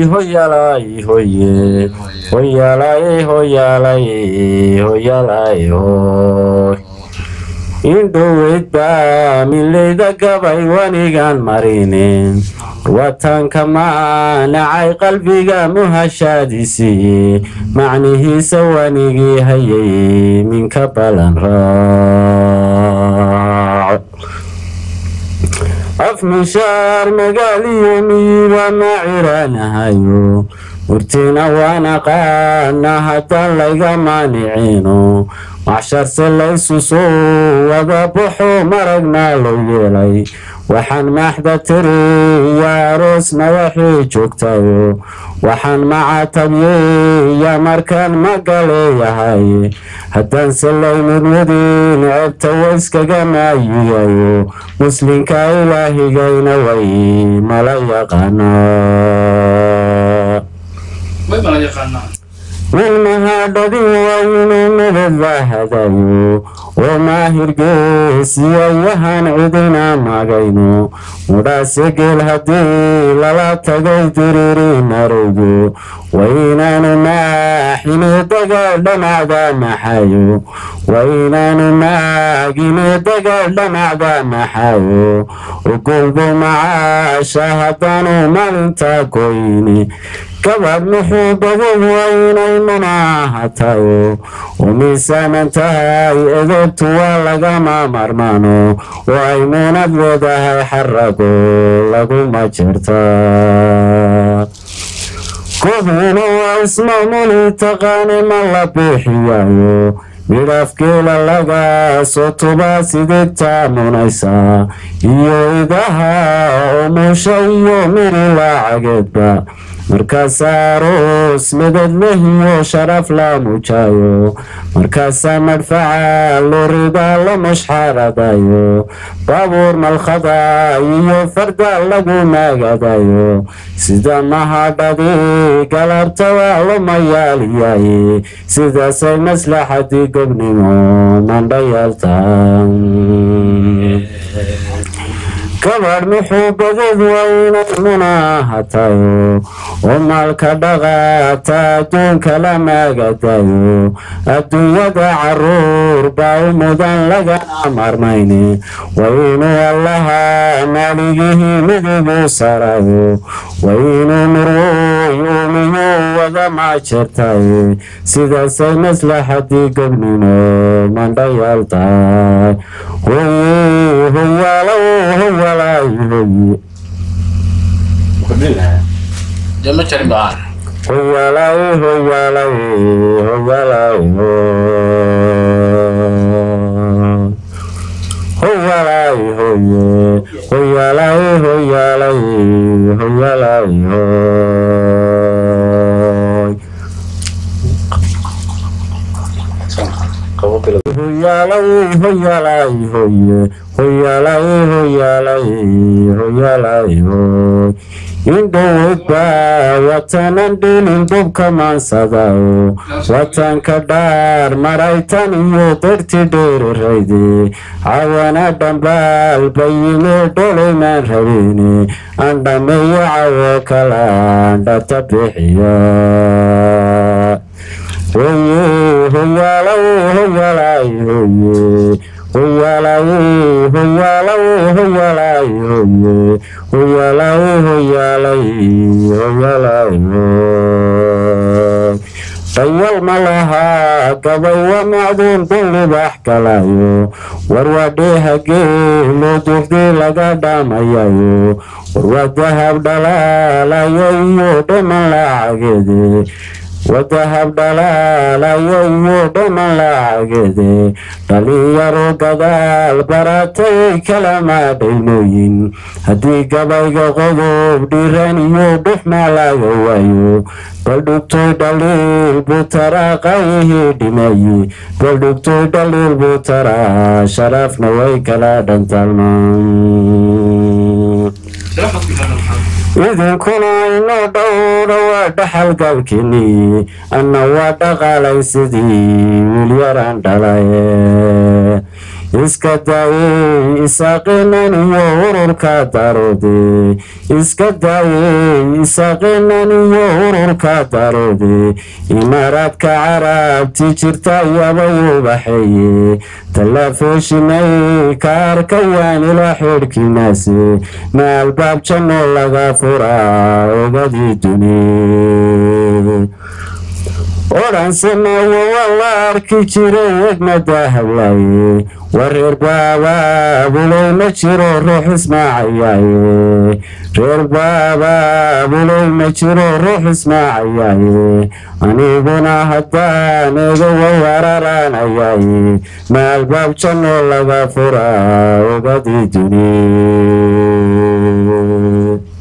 hoyalay hoye hoyalay hoyalay hoyalay hoy indhoweyd baa mileyda gabay wanigan marinin watanka maanacay qalbiga muhashaadisii macnihiisa wanigii hayay minka balan raac af mishaar magaaliyo miyiba ma ciraanahayo murtina waan aqaana haddaan layga maanicino maxsharse laysu soo wada baxo maragnaa loo yeelay waxaan maaxda tiri yaa aroos madaxii joogtayo waxaan macatabyeya markaan magaleeyahay haddaanse laymudwadin ceebta wayskaga maayigayo muslinka ilaahigayna way mala yaqaanaa min mahadhadin waynu midad la hadayo oo maahirgeesiyayahan cidina magayno mudhaase geel haddii lala tagay diriri narowgo waynaanu maaxine dagaal dhamacda maxayo waynaanu maagine dagaal dhamacda maxayo ogolbo macaasha haddaanu maalinta goyni gabadh muxuu badan waynay munaahatayo oo miisaanan tahay edebtu waa lagama marmaano oo ay muunad leedahay xarago laguma jirta kuhina waa ismamuli taqaani ma la biixiyayo midhaafgeela laga soo tubaa sidigta munaysa iyo idaha oo muusha iyo miri laacageedba markaasaa aroos medad lehiyo sharaf la muujaayo markaasaa madfaca lorida la mashxaradayo baabuur malkhada iyo farda lagu maagadayo sida mahadhadii galabtada loma yaaliyaye sidaasay maslaxadii gobnimo mandhayaaltaan gabadh muxuu badad waynay munaahatayo oo maalka dhaqaata adduunka la maagadayo adduunyada caruur baa u mudan lagana marmayne waynuu allaha maaligihii midigu sarayo waynuu murwuy uumiyuu wada maajirtaye sidaasay maslaxadii gobnimo mandhayaaltahay hoyaalow hoyalay hoye Jama cari baan. hoyalay hoyalay hoyalay hoyalay hoye hoyalay hoyalay hoyalay hoy hoyalay hoyalay hoye hoyalay hoyalay hoyalay hoy indhowodba watanan dhilin dubka maansadayo watanka dhaar maraytan iyo darti dheerirayde cawana dhambaal bayime dholaymaan rabine andhameeyo cawo kala andhata bixiya hoye hoyalay hoyalay hoye hoyalay hoyalay hoyalay hoye hoyalay hoyalay hoyalay dayal ma lahaa gabay wa macduun dun libax galayo warwadheeha geelo dugdii laga dhamayayo warwa dahab dhalaalayo iyo dhaman lacageede wadahab dhalaalayo iyo dhaman lacageede dhalinyaro gadaal baratay kala maadhaynooyin haddii gabayga qodob dhiran iyo dhuxma laga waayo baldhugtoy dhaliil buu taraa qayihii dhimaye baldhugtoy dhaliil buu taraa sharafna way kala dhantalmaan idinkuna inoo dhowra waa dhaxal galkini anna waa dhaqaalay sidii wiilyaraan dhalaye iska daayey isaaqinan iyo ururka daroode iska daayey isaaqinan iyo ururka daroode imaaraadka carabti jirta yaba ubaxeeye tallafooshinay ka arka waanila xidhkiinaase ma albaab janno laga furaa ogadii duni odhansana wawa la arki jiray egmada hadlaaye wareer baabaabulow ma jiro ruux ismaacayaaye reer baabaabulow ma jiro ruux ismaacayaaye aniguna haddaan ega wawararaanayaaye ma albaab janno laga furaa ogadii duni